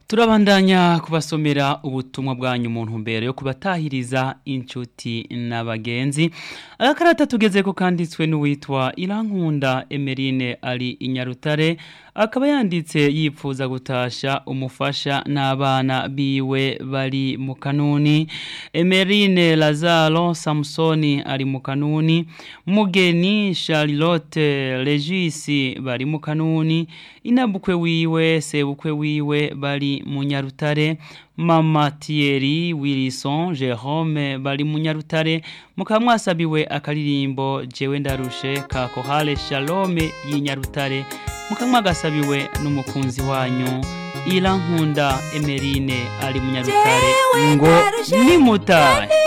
turabandanya kubasomera ubutumwa bwanyu mu ntumbero yo kubatahiriza inshuti n'abagenzi agakarata tugeze ko kanditswe n'uwitwa irankunda emerine ari inyarutare akaba yanditse yipfuza gutasha umufasha n'abana biwe bari mu kanuni emerine lazaro samusoni ari mu kanuni mugeni charlotte regisi bari mu kanuni inabukwe wiwe sebukwe wiwe bari mu nyarutare mama Thierry Wilson Jerome bari mu nyarutare mukaba mwasabiwe akaririmbo jewe ndarushe ka kohale shalome y'inyarutare mukaba mwagasabiwe n'umukunzi wanyu Irankunda Emerine ari mu nyarutare ngo nimutahe